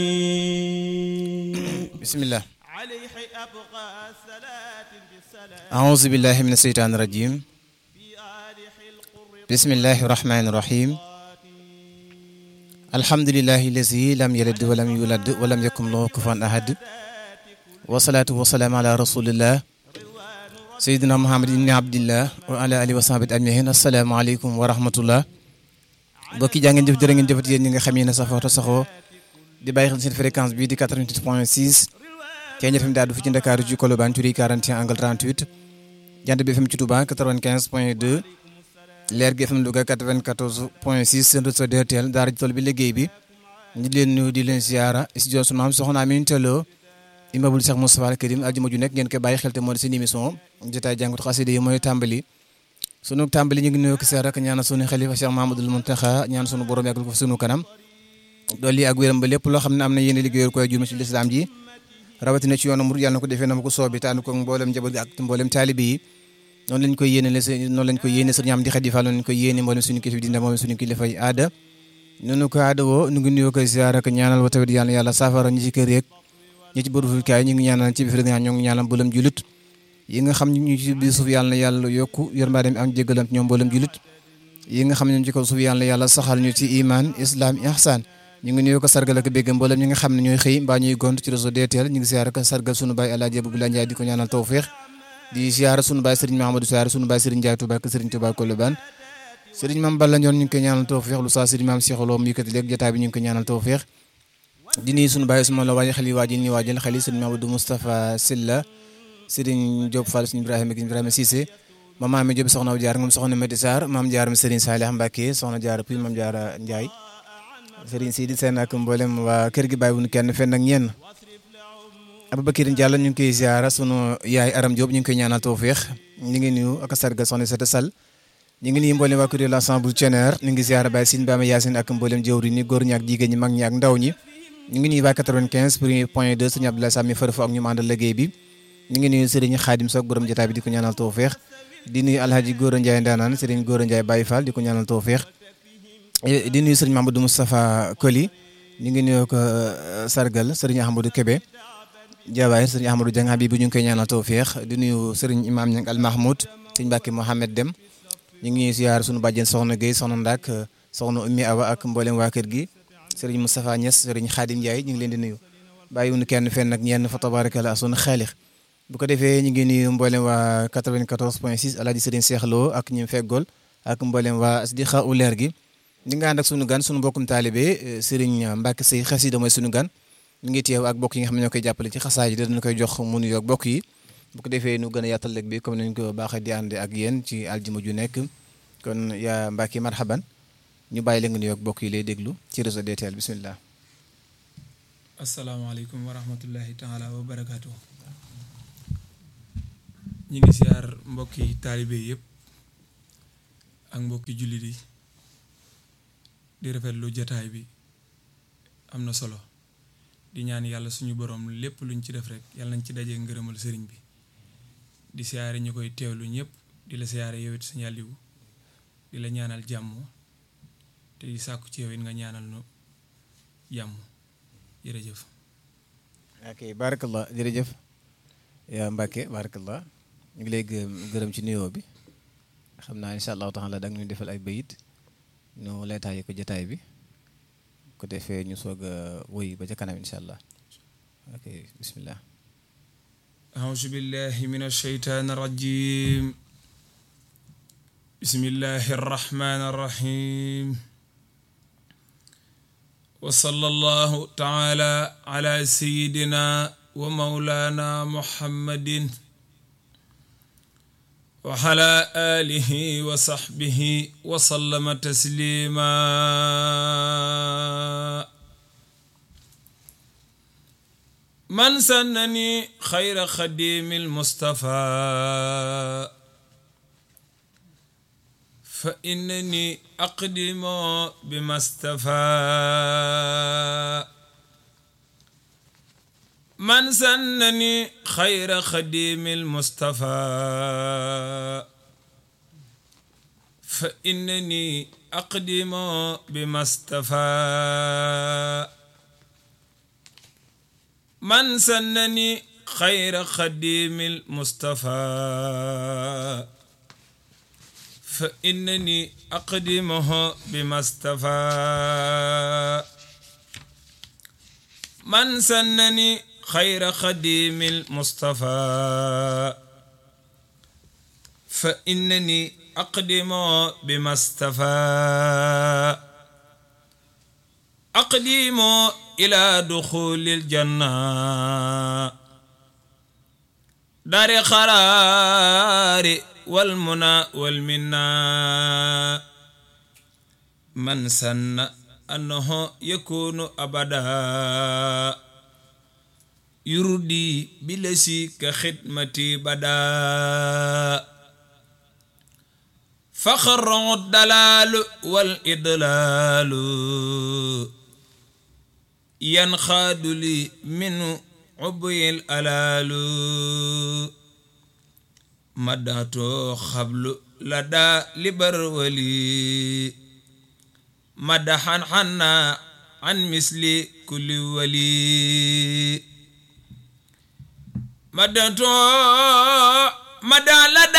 bismillah أعوذ بالله من الشيطان الرجيم بسم الله الرحمن الرحيم الحمد لله الذي لم يلد ولم يولد ولم يكن له كفوا أحد والصلاة والسلام على رسول الله سيدنا محمد بن عبد الله وعلى آله وصحبه أجمعين السلام عليكم ورحمة الله mbokki jaa ngeen jëf jërë ngeen jëfat yéen ñi nga xam ne safoo te saxoo di bàyyi xel seen fréquence bii di 88 point 6 Thiel FM daal du fi ci Ndakaaru ci Colobane Curie 41 angle 38 Jant bi FM ci Touba 95 point 2 Leer gi FM Louga 94 point 6 seen réseau DTL daara ji tool bi liggéey bi ñu di leen nuyu di leen ziara studio sunu maam soxna Amin Tello immeuble Cheikh Moustapha Al Karim aljuma ju nekk ngeen koy bàyyi xel te moo di seen émission jotaay jàngut xasida yi mooy tàmbali sunu tàmbali ñu ngi nuyoo ki seer rek ñaanal sunu xalifa Cheikh Mahamadul Muntaxa ñaan sunu borom yàggal ko sunu kanam dolli ak wéram ba lépp loo xam ne am na yéen liggéeyal koy jurma ci lislaam ji rawatina ci yoonu murid yàlla na ko defee na ma ko soobi te ànd ko mboolem njaboot gi ak mboolem taalibi yi noonu lañ koy yéene la noonu lañ koy yéene sëriñ am di xadi fa noonu lañ koy yéene mboolem suñu kilifa dina mboolem suñu kilifa yi aada noonu ko aada woo ñu ngi nuyoo koy ziar ak ñaanal wa tawit yàlla yàlla saafara ñi ci kër yeeg ñi ci bëruful kaay ñu ngi ñaanal ci biir ñoo ngi ñaanal mboolem julit yi nga xam ñu ci biir suuf yàlla na yàlla yokku yërmaande am jéggalam ñoom mboolem julit yi nga xam ne ñu ci kaw suuf yàlla na yàlla saxal ñu ci iman islam ihsan ñu ngi nuyoo ko sargal ak bégg mboolem ñi nga xam ne ñooy xëy mbaa ñuy gont ci réseau DTL ñu ngi ziar ak sargal sunu baay Alaaji Abdoulaye Ndiaye di ko ñaanal tawfiix di ziar sunu baay Serigne Mahamadou Sarr sunu baay Serigne Ndiaye Touba ak Serigne Touba Colobane Serigne Mame Balla Ndione ñu ngi koy ñaanal tawfiix lu saa Serigne Mame Cheikh Lo mu yëkkati léegi jotaay bi ñu ngi koy ñaanal tawfiix di nuyu sunu baay suma la waajal xel yi waajal ni waajal xel yi Serigne Mamadou Moustapha Silla Serigne Diop Fall Serigne Ibrahima Ibrahima Cissé mama Ami Diop soxna Jaar moom soxna Medi Sarr maam Jaar Serigne Salih Mbacké soxna Jaar puis maam Jaar Ndiaye Serigne Sidi Sène ak mboolem waa kër gi bàyyi wuñu kenn fenn ak ñenn Aboubacar Diallo ñu ngi koy ziara sunu yaay Aram Diop ñu ngi koy ñaanal tawféex ñu ngi nuyu ak sargal soxna Sete Sall ñu ngi nuyu mboolem waa kuréel l'ensemble Thioner ñu ngi ziara Baye Sine Bama Yacine ak mboolem jëwri ni góor ñi ak jigéen ñi mag ñi ak ndaw ñi ñu ngi nuyu waa 95 premier point 2 sëñ Abdoulaye Sami farfa ak ñu àndal liggéey bi ñu ngi nuyu Serigne Khadim Sock borom jotaay bi di ko ñaanal tawféex di nuyu Alhaji Gora Ndiaye Ndanaan Serigne Gora Ndiaye Baye Fall di ko ñaanal tawféex di nuyu sëriñ Mamadou Moustapha Koli ñu ngi nuyu ko sargal sëriñ Ahmadou Kébé Jawaay sëriñ Ahmadou Dieng Habib ñu ngi koy ñaanal tawféex di nuyu sëriñ Imam Niang Al Mahmoud sëriñ Mbacke Mohamed Dem ñu ngi ñuy ziar sunu bàjjen soxna Guèye soxna Ndak soxna Ummi Awa ak mboolem waa kër gi sëriñ Moustapha Niass sëriñ Khadim Ndiaye ñu ngi leen di nuyu bàyyiwuñu kenn fenn ak ñenn fa tabarakallah sunu xaalix bu ko defee ñu ngi nuyu mboolem waa 94 point 6 alaaji sëriñ Cheikh Lo ak ñi feggool ak mboolem waa Asdiqa u leer gi di nga ànd ak sunu gan sunu mbokkum taalibe Serigne Mbacke Seye xasida mooy sunu gan mi ngi teew ak bokk yi nga xam ne ñoo koy jàppale ci xasaay yi danañ koy jox mu nuyoo ak bokk yi bu ko defee nu gën a yaatal lëg bi comme nañ ko baaxee di ànd ak yéen ci aljuma ju nekk kon yaa Mbacke marhaban ñu bàyyi la nga nuyoo ak bokk yi lay déglu ci réseau DTL bisimilah. asalaamaaleykum wa rahmatullahi taala wa barakaatu. ñu ngi siyaar mbokki taalibe yëpp ak mbokki jullit yi. di rafetlu jataay bi am na solo di ñaan yàlla suñu borom lépp luñ ci def rek yàlla nañ ci dajee ngërëmal sëriñ bi di siyaare ñu koy teewlu ñëpp di la siyaare yow it Sëñ Aliou di la ñaanal jàmm te di sàkku ci yow it nga ñaanal nu jàmm jërëjëf. ok barakallah jërëjëf yaa Mbacke barakallah ñu ngi lay gërëm ci nuyoo bi xam naa incha allahu taala da nga ñu defal ay bayit ñu leetaayi ko jotaay bi ko defee ñu soog a wëy ba ca kanam incha allah ok bismillah أعوذ بالله من الشيطان الرجيم بسم الله الرحمن الرحيم وصلى الله تعالى على سيدنا ومولانا محمد وعلى آله وصحبه وسلم تسليما من سنني خير خديم المصطفى فإنني أقدم بما استفى من سنني خير خديم المصطفى فإنني أقدم بما استفى من سنني خير خديم المصطفى فإنني أقدمه بما استفى من سنني خير خديم المصطفى فإنني أقدم بما استفى أقدم إلى دخول الجنة دار قرار والمنى والمنى من سن أنه يكون أبدا يردي بلسي كخدمتي بدا فخر الدلال والإضلال ينخاد لي من عبي الألال مدات خبل لدى لبرولي مدحا حنا عن مثل كل ولي مدات مدى لدى